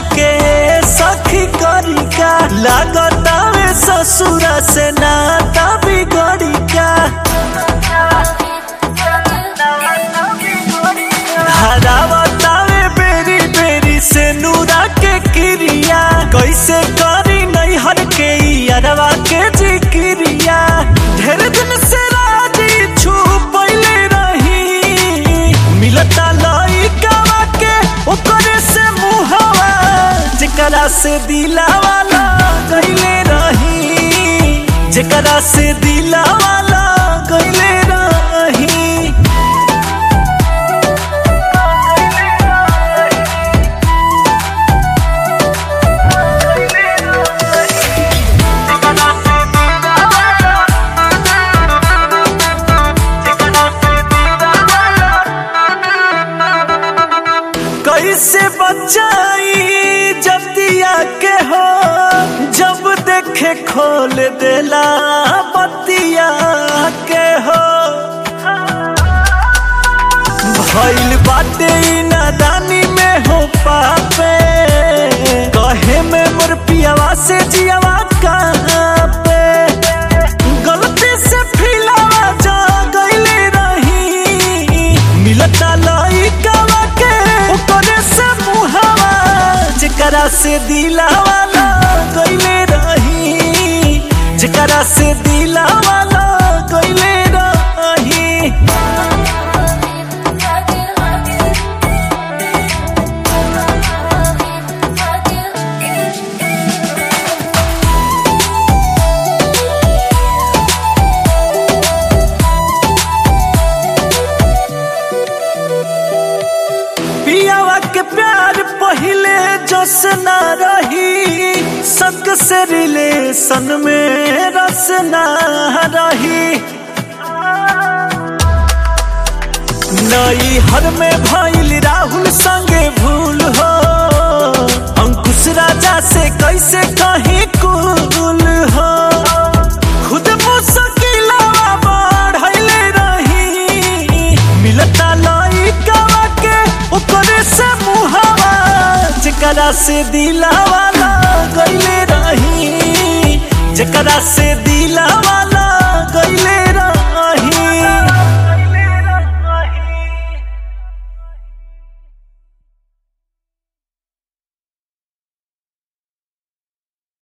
के सखी करी का लागतावे ससुरा से नाता बिगड़ी का हरावतावे बेरी बेरी से नूरा के क्रिया कैसे करी नहीं हर के अरवा के जिक्रिया ढेर दिन से राजी छुपैले रही मिलता लइकावा के ओकरे से मुहवा जेकरा से दिलावाला गइले रही जेकरा से दिलावाला गइले रही कैसे बचाई जतिया के हो जब देखे खोल देला बतिया के हो भइल बाटे ई नादानी में हो पापे कहे में मोर पियावा से जियावा कहाँ पे गलती से फिलावा जा गइले रही मिलता लइकावा के ओकरे से मुहावा जेकरा से दिलावा गइले रही जेकरा से दिलावा गइले रही पियावा के प्यार पहिले जस ना रही संग से रिलेशन में रस ना रही नई हर में भइल राहुल संगे भूल हो अंकुश राजा से कैसे कहीं कुल हो खुद मुश्किलवा बढ़ले रही मिलता लइकावा के ओकरे से मुहावा जेकरा से दिलावा गइले रही जेकरा से दिलावा